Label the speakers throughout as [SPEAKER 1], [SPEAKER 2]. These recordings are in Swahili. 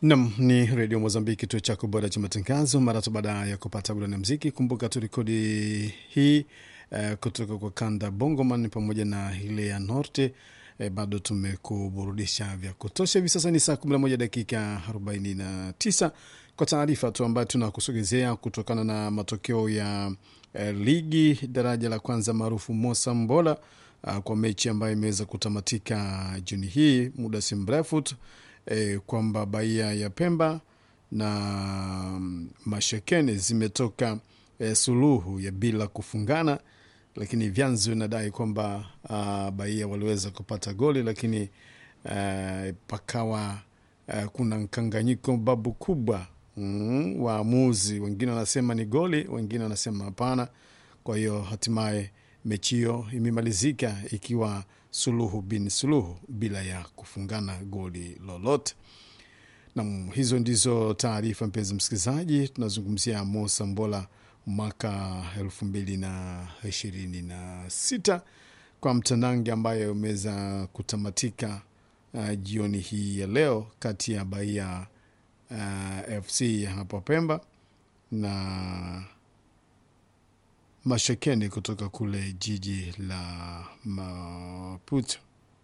[SPEAKER 1] Nam ni redio Mozambiki, kituo chako bora cha matangazo. Mara tu baada ya kupata burani ya mziki, kumbuka tu rekodi hii uh, kutoka kwa kanda Bongoman pamoja na ile ya Norte. Eh, bado tumekuburudisha vya kutosha. Hivi sasa ni saa 11 dakika 49 kwa taarifa tu ambayo tunakusogezea kutokana na matokeo ya eh, ligi daraja la kwanza maarufu Mosambola uh, kwa mechi ambayo imeweza kutamatika juni hii muda si mrefu tu eh, kwamba Bahia ya Pemba na mm, Mashekene zimetoka eh, suluhu ya bila kufungana, lakini vyanzo vinadai kwamba uh, Bahia waliweza kupata goli, lakini uh, pakawa uh, kuna mkanganyiko babu kubwa mm, waamuzi wengine wanasema ni goli, wengine wanasema hapana. Kwa hiyo hatimaye mechi hiyo imemalizika ikiwa suluhu bin suluhu bila ya kufungana goli lolote. Nam, hizo ndizo taarifa, mpenzi msikilizaji. Tunazungumzia Mosa Mbola mwaka elfu mbili na ishirini na sita kwa mtanange ambayo umeweza kutamatika uh, jioni hii ya leo kati ya Bahia uh, FC ya hapa Pemba na Mashekeni kutoka kule jiji la Maputo.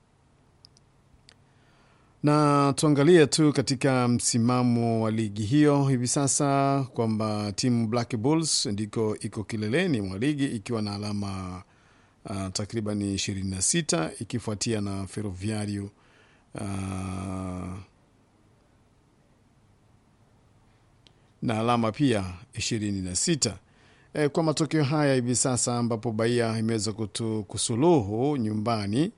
[SPEAKER 1] Na tuangalie tu katika msimamo wa ligi hiyo hivi sasa kwamba timu Black Bulls ndiko iko kileleni mwa ligi ikiwa na alama uh, takriban ishirini na sita ikifuatia na Ferroviario uh, na alama pia ishirini na sita. E, kwa matokeo haya hivi sasa ambapo Bahia imeweza kutu- kusuluhu nyumbani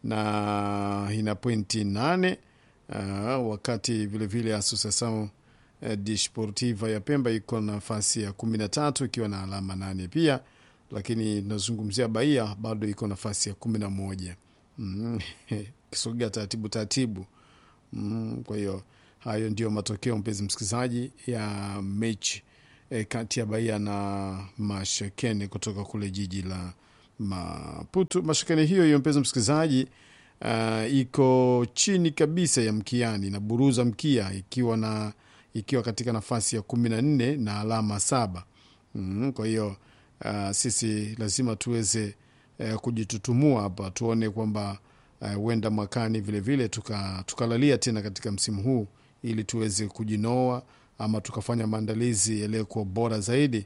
[SPEAKER 1] na ina pointi nane uh, wakati vilevile Associação eh, Desportiva ya Pemba iko nafasi ya kumi na tatu ikiwa na alama nane pia, lakini tunazungumzia Bahia bado iko nafasi ya kumi na moja mm, kisogea taratibu taratibu mm, kwa hiyo hayo ndio matokeo mpenzi msikilizaji ya mechi e, kati ya Bahia na Mashekene kutoka kule jiji la Maputo. Mashekene hiyo hiyo mpenzi msikilizaji, uh, iko chini kabisa ya mkiani na buruza mkia ikiwa na ikiwa katika nafasi ya kumi na nne na alama saba. Mm, kwa hiyo uh, sisi lazima tuweze uh, kujitutumua hapa tuone kwamba huenda uh, mwakani vilevile tuka, tukalalia tena katika msimu huu ili tuweze kujinoa ama tukafanya maandalizi yaliyokuwa bora zaidi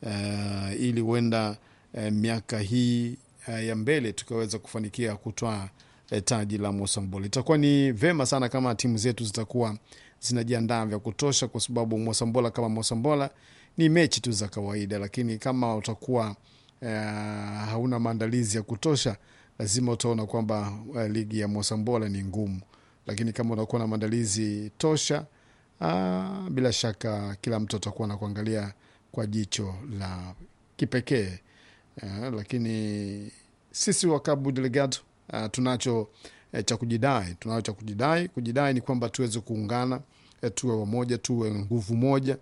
[SPEAKER 1] uh, ili huenda uh, miaka hii uh, ya mbele tukaweza kufanikia kutwaa uh, taji la Mosambol. Itakuwa ni vema sana kama timu zetu zitakuwa zinajiandaa vya kutosha, kwa sababu Mosambola kama Mosambola ni mechi tu za kawaida, lakini kama utakuwa uh, hauna maandalizi ya kutosha, lazima utaona kwamba uh, ligi ya Mosambola ni ngumu, lakini kama unakuwa na maandalizi tosha Ah, bila shaka kila mtu atakuwa na kuangalia kwa jicho la kipekee ah, lakini sisi wa Cabo Delgado ah, tunacho eh, cha kujidai, tunacho cha kujidai. Kujidai ni kwamba tuweze kuungana, eh, tuwe wamoja, tuwe nguvu moja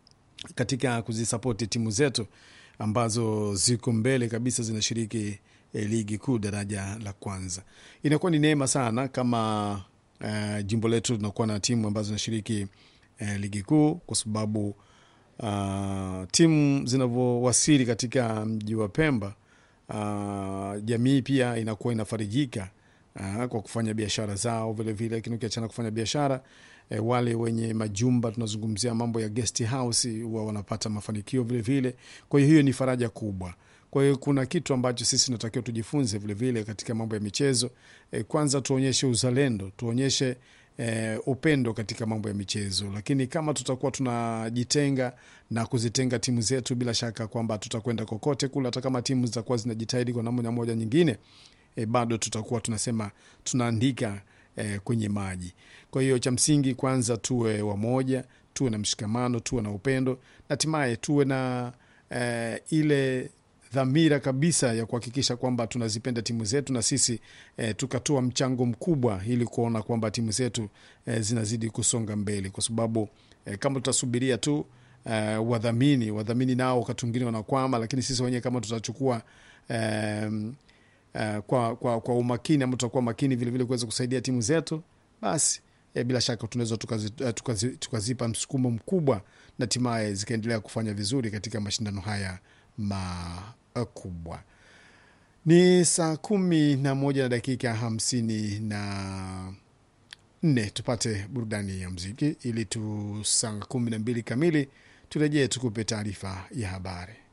[SPEAKER 1] katika kuzisapoti timu zetu ambazo ziko mbele kabisa zinashiriki eh, ligi kuu daraja la kwanza. Inakuwa ni neema sana kama uh, jimbo letu linakuwa na timu ambazo zinashiriki uh, ligi kuu kwa sababu uh, timu zinavyowasili katika mji wa Pemba uh, jamii pia inakuwa inafarijika uh, kwa kufanya biashara zao vilevile, lakini ukiachana kufanya biashara eh, wale wenye majumba tunazungumzia mambo ya guest house huwa wanapata mafanikio vilevile. Kwa hiyo hiyo ni faraja kubwa. Kwa hiyo kuna kitu ambacho sisi tunatakiwa tujifunze vilevile vile katika mambo ya michezo e, kwanza tuonyeshe uzalendo, tuonyeshe e, upendo katika mambo ya michezo, lakini kama tutakuwa tunajitenga na kuzitenga timu zetu, bila shaka kwamba tutakwenda kokote kule, hata kama timu zitakuwa zinajitahidi kwa namna moja nyingine e, bado tutakuwa tunasema tunaandika e, kwenye maji. Kwa hiyo cha msingi kwanza tuwe wamoja, tuwe na mshikamano, tuwe na upendo, na hatimaye tuwe na e, ile dhamira kabisa ya kuhakikisha kwamba tunazipenda timu zetu na sisi eh, tukatoa mchango mkubwa ili kuona kwamba timu zetu eh, zinazidi kusonga mbele, kwa sababu eh, kama tutasubiria tu eh, wadhamini wadhamini nao wakati mwingine wanakwama, lakini sisi wenyewe kama tutachukua eh, eh, kwa, kwa, kwa umakini ama tutakuwa makini vilevile kuweza kusaidia timu zetu, basi e, bila shaka tunaweza tukazi, tukazi, tukazipa msukumo mkubwa na hatimaye zikaendelea kufanya vizuri katika mashindano haya makubwa. Ni saa kumi na moja na dakika hamsini na nne. Tupate burudani ya mziki ili tu saa kumi na mbili kamili turejee tukupe taarifa ya habari.